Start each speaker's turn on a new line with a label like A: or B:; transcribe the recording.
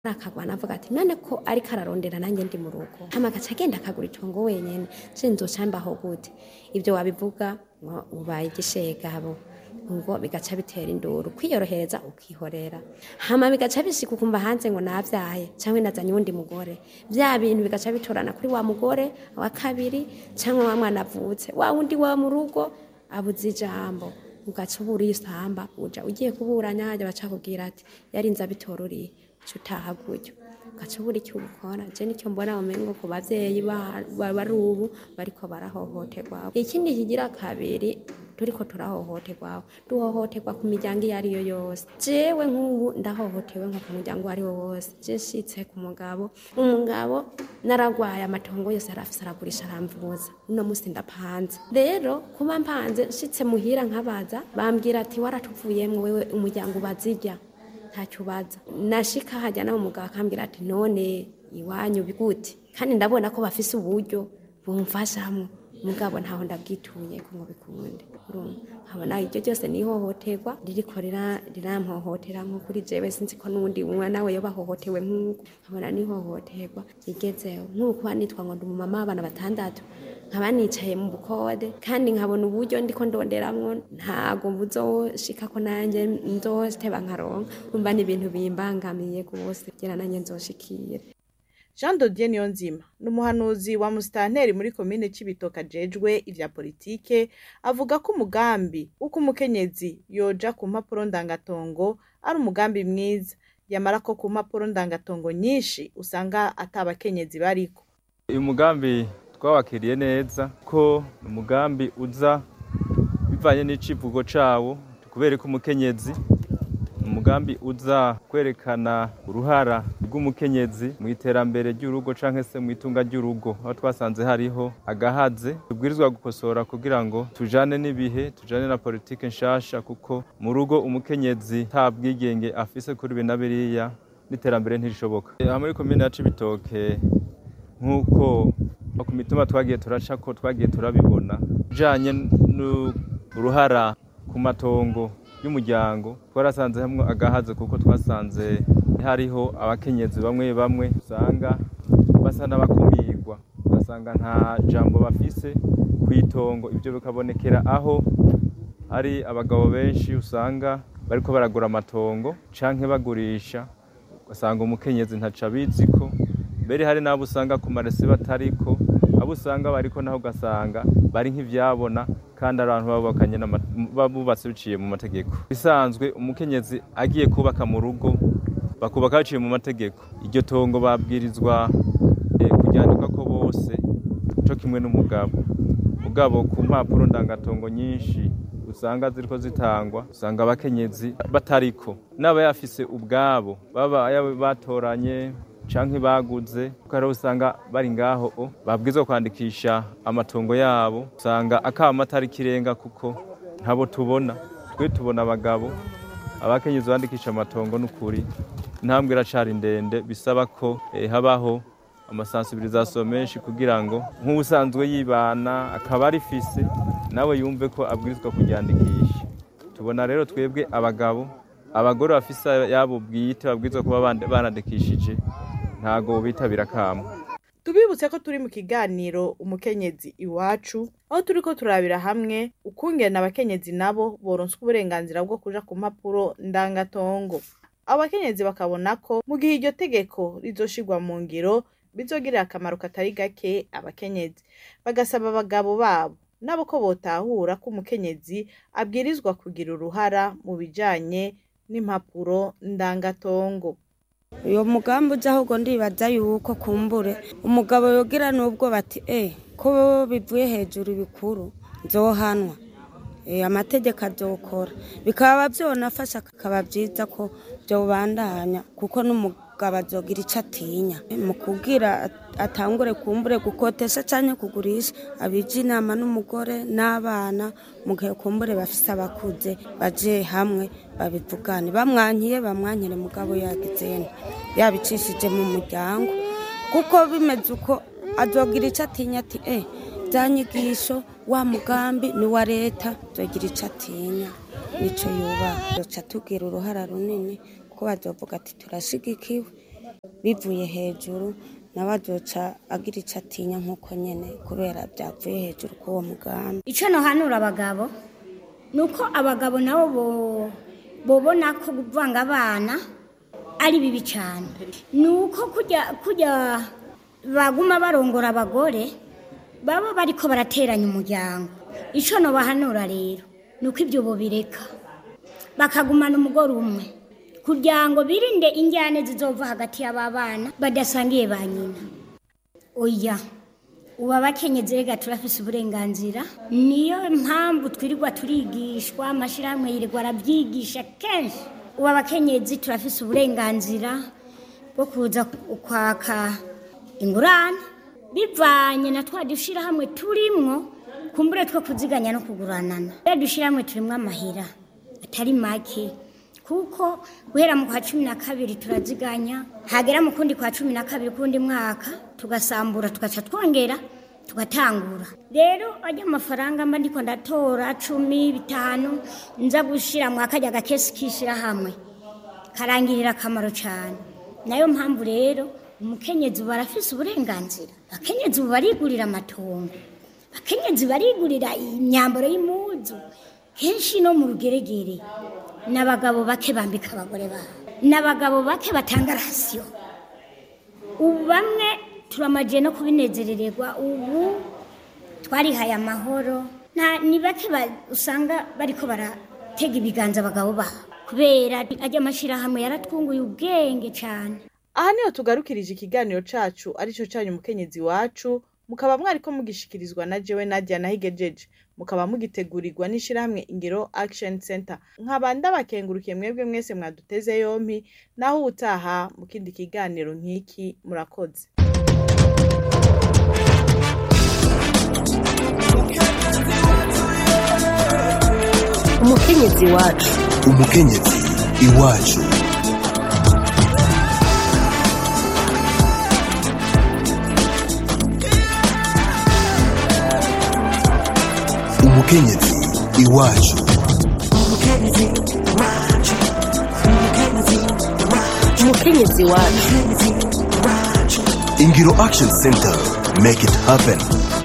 A: akagwana avuga ati none ko ariko ararondera nanjye ndi mu rugo hama agaca agenda akagura itongo wenyene sinzoca mbaho gute ibyo wabivuga ngo ubaye igishegabo ngo bigaca bitera induru kwiyorohereza ukihorera hama bigaca bishika ukumva hanze ngo navyaye canke nazanye uwundi mugore vya bintu bigaca bitorana kuri wa mugore wa kabiri canke wa mwana avutse wa wundi wa mu rugo abuze ijambo ugaca ubura isamba uja ugiye kuburanya hajya bacakubwira ati yarinze abitororiye uca utaha gutyo ugaca ubura icyo ukora je nicyo mbona umengo ku bavyeyi ba- ba- bari ubu bariko barahohoterwa ikindi kigira kabiri turiko turahohoterwa duhohoterwa ku miryango iyo ariyo yose jewe nk'ubu ndahohotewe nko ku muryango uwo ari wo wose je nshitse ku mugabo umugabo naragwaye amatongo yose arafise aragurisha aramvuza uno musi ndapanze rero kuba mpanze nshitse muhira nkabaza bambwira ati waratuvuyemwo wewe umuryango ubazirya ntacyo ubaza nashika hajya nawe umugabo akambwira ati none iwanyu bigute kandi ndabona ko bafise uburyo bumfashamwo mugabo ntaho ndabwituye ko ngo bikunde urumva nkabona iryo ryose ni ihohoterwa ririko rira- rirampohotera nko kuri jewe sinzi ko n'uwundi mwana we yoba ahohotewe nk'uko nkabona ni ihohoterwa rigezeho nk'uko kuba nitwa ngo ndi umumama w'abana batandatu nkaba nicaye mu bukode kandi nkabona uburyo ndiko ndonderamwo ntago buzoshika ko nanjye nzoteba nkaronka urumva ni ibintu bimbangamiye rwose kugira nanjye nzoshikire
B: jean dodier niyonzima ni umuhanuzi wa musitanteri muri komine cibitoke ajejwe ivya politike avuga ko umugambi w'uko umukenyezi yoja ku mpapuro ndangatongo ari umugambi mwiza yamara ko ku mpapuro ndangatongo nyinshi usanga ata bakenyezi bariko
C: uyu mugambi twawakiriye neza ko ni umugambi uza bivanye n'icivugo cawo kubera ko umukenyezi ni umugambi uza kwerekana uruhara rw'umukenyezi mu iterambere ry'urugo canke se mu itunga ry'urugo aho twasanze hariho agahaze tubwirizwa gukosora kugira ngo tujane n'ibihe tujane na politike nshasha kuko mu rugo umukenyezi nta bwigenge afise kuri ibi na biriya n'iterambere ntirishoboka aha muri komine ya cibitoke nk'uko no ku mitima twagiye turaca ko twagiye turabibona bijanye n'uruhara ku matongo y'umuryango twarasanze hamwe agahaze kuko twasanze hariho abakenyezi bamwe bamwe usanga basa n'abakumirwa ugasanga nta jambo bafise ku itongo ibyo bikabonekera aho hari abagabo benshi usanga bariko baragura amatongo canke bagurisha ugasanga umukenyezi ntaco abiziko mbere hari n'abo usanga ku marese batariko abo usanga bariko naho ugasanga bari nk'ivyabona kandi ari abantu babakanye bubatse biciye mu mategeko bisanzwe umukenyezi agiye kubaka mu rugo bakubaka baciye mu mategeko iryo tongo babwirizwa eh, kuryandika ko bose co kimwe n'umugabo mugabo ku mpapuro ndangatongo nyinshi usanga ziriko zitangwa usanga abakenyezi batariko n'aba yafise ubwabo baba yaba batoranye canke baguze kuko hariho usanga bari ngaho o babwirizwa kwandikisha amatongo yabo usanga akama atari kirenga kuko ntabo tubona twe tubona abagabo abakenyezi bandikisha amatongo n'ukuri intambwe iracari ndende bisaba ko eh, habaho amasansibirizasiyo menshi kugira ngo nk'ubusanzwe yibana akaba arifise nawe yumve ko abwirizwa kuryandikisha tubona rero twebwe abagabo abagore bafise yabo bwite babwirizwa kuba bande- barandikishije ntago bitabira kamo
B: tubibutse ko turi mu kiganiro umukenyezi iwacu aho turiko turabira hamwe ukungena abakenyezi nabo boronswa uburenganzira bwo kuja ku mpapuro ndangatongo abo bakenyezi bakabona ko mu gihe iryo tegeko rizoshirwa mu ngiro bizogirira akamaro katari gake abakenyezi bagasaba abagabo babo nabo ko botahura ko umukenyezi abwirizwa kugira uruhara mu bijanye n'impapuro ndangatongo
D: uyo mugambi ujya ahubwo ndibaza yuko kumbure umugabo yogira n'ubwo bati e ko bivuye hejuru bikuru nzohanwa Eh, amategeko azokora bikaba byonafasha akaba byiza ko byobandanya kuko n'umugabo azogira icyo atinya mu kubwira at- atangure kumbure gukotesha cyangwa kugurisha abija inama n'umugore n'abana mu gihe kumbure bafise abakuze baje hamwe babivugane bamwankiye bamwankire mugabo yagizene yabicishije mu muryango kuko bimeze uko azogira icyo atinya ati eh bya nyigisho wa mugambi ni wa leta azogira icyo atinya nicyo yubaha duca tugira uruhara runini kuko bazovuga ati turashigikiwe bivuye hejuru nawe azoca agira icyo atinya nk'uko nyine kubera byavuye hejuru k'uwo mugambi
E: icyo nohanura abagabo ni uko abagabo nabo bo- bobona ko kuvanga abana ari bibi cyane ni uko kujya kujya baguma barongora abagore baba bariko barateranya umuryango icyo nobahanura rero ni uko ibyo bobireka bakagumana umugore umwe kugira ngo birinde injyane zizova hagati y'aba bana badasangiye ba nyina oya ubu abakenyezi rega turafise uburenganzira niyo mpamvu twirirwa turigishwa amashyirahamwe yirirwa arabyigisha kenshi ubu abakenyezi turafise uburenganzira bwo kuza kwaka ingurane bivanye na twa dushyirahamwe turimwo kumbure two kuziganya no kuguranana rero dushyirahamwe turimwo amahera atari make kuko guhera mu kwa cumi na kabiri turaziganya hagera mu kundi kwa cumi na kabiri kundi mwaka tugasambura tugaca twongera tugatangura rero ajya amafaranga mba ndiko ndatora cumi bitanu nza gushira mu akajya agakesi k'ishyirahamwe karangirira akamaro cyane nayo mpamvu rero umukenyezi ubu arafise uburenganzira abakenyezi ubu barigurira amatongo abakenyezi barigurira imyambaro y'impuzu kenshi no mu rugeregere n'abagabo bake bambika abagore babo n'abagabo bake batanga rasiyo ubu bamwe turamagiye no kubinezerererwa ubu twarihaye amahoro nta ni bake ba- usanga bariko baratega ibiganza abagabo babo kubera ajya amashyirahamwe yaratwunguye ubwenge cyane
B: aha niho tugarukirije ikiganiro cacu arico canyu umukenyezi wacu mukaba mwariko mugishikirizwa na jewe nadia nahigejeje mukaba mugitegurirwa n'ishirahamwe ingiro action center nkaba ndabakengurukiye mwebwe mwese mwaduteze yompi naho ubutaha mu kindi kiganiro nk'iki murakoze
F: umukenyezi wacu
G: umukenyezi iwacu umukenyezi iwacu
F: umukenyezi wacu
G: ingiro action center make it happen